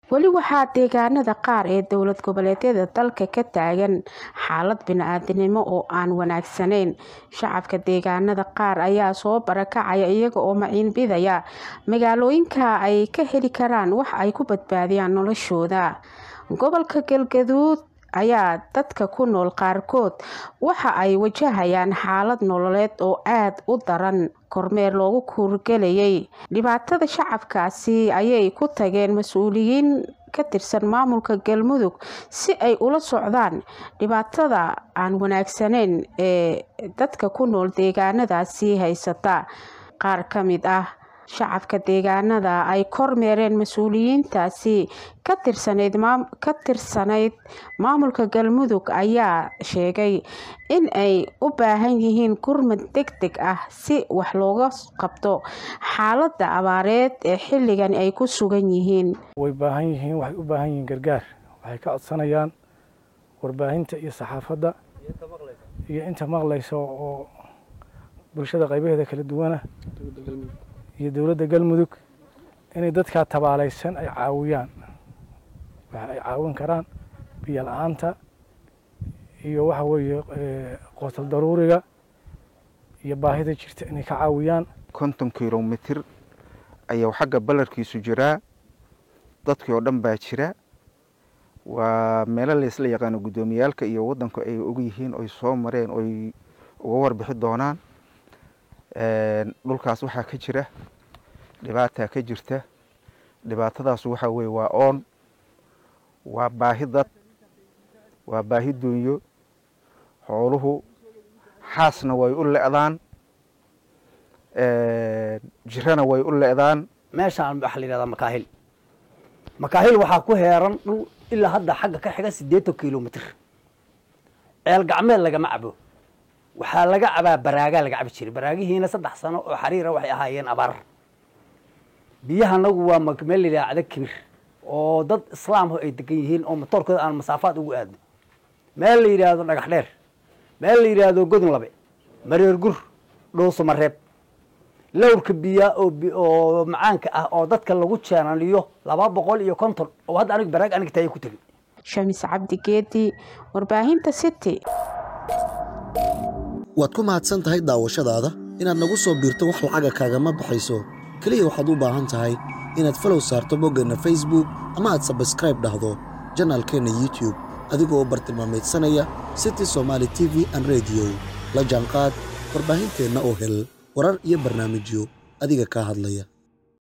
weli waxaa deegaanada qaar ee dowlad goboleedyada dalka ka taagan xaalad bini-aadinimo oo aan wanaagsanayn shacabka deegaanada qaar ayaa soo barakacaya iyaga oo maciinbidaya magaalooyinka ay ka heli karaan wax ay ku badbaadiyaan noloshooda gobolka galgaduud ayaa dadka ku nool qaarkood waxa ay wajahayaan xaalad nololeed oo aada u daran kormeer loogu kuurgelayay dhibaatada shacabkaasi ayay ku tageen mas-uuliyiin ka tirsan maamulka galmudug si ay ula socdaan dhibaatada aan wanaagsanayn ee dadka ku nool deegaanadaasi haysata qaar ka mid ah shacabka deegaanada ay kormeereen mas-uuliyiintaasi ka tirsanayd maamulka galmudug ayaa sheegay in ay u baahan yihiin gurmad deg deg ah si wax looga qabto xaalada abaareed ee xilligan ay ku sugan yihiin way baahan yihiin waxay u baahan yihiin gargaar waxay ka codsanayaan warbaahinta iyo saxaafadda iyo inta maqlaysa oo bulshada qaybaheeda kala duwana iyo dowladda galmudug inay dadkaa tabaalaysan ay caawiyaan waxa ay caawin karaan biyo la-aanta iyo waxa weeye qootal daruuriga iyo baahida jirta inay ka caawiyaan konton kilomitir ayuu xagga ballarkiisu jiraa dadkii oo dhan baa jira waa meelo laysla yaqaano guddoomiyaalka iyo waddanku ay og yihiin oy soo mareen oy uga warbixi doonaan dhulkaas waxaa ka jira dhibaataa ka jirta dhibaatadaas waxaa weye waa oon waa baahi dad waa baahi dunyo xooluhu xaasna way u le'daan jirana way u le'daan meeshaan waxaa la yidhahdaa makaahil makaahil waxaa ku heeran dhul ilaa hadda xagga ka xiga siddeetan kilomitr ceel gacmeed lagama cabo waxaa laga cabaa baraagaa laga cabi jiray baraagihiina saddex sano oo xariira waxay ahaayeen abaar biyahanagu waa meel la yidhaha cada kibir oo dad islaamhu ay degan yihiin oo matoorkooda aan masaafaad ugu aadno meel la yidhaahdo dhagax dheer meel la yidhaahdo godon labe mareer gur dhowso mareeb lowrka biyaa oo macaanka ah oo dadka lagu jeenaliyo laba boqol iyo konton oo hadda anig baraag anig taaya ku tegin shamis cabdi geedi warbaahinta city waad ku mahadsan tahay daawashadaada inaad nagu soo biirto wax lacaga kaagama baxayso keliya waxaad u baahan tahay inaad falow saarto boggeenna facebook ama aad sabskraib dhahdo janaalkeenna youtub adigoo bartilmaameedsanaya city somaali t v an rediyo la jaanqaad warbaahinteenna oo hel warar iyo barnaamijyo adiga kaa hadlaya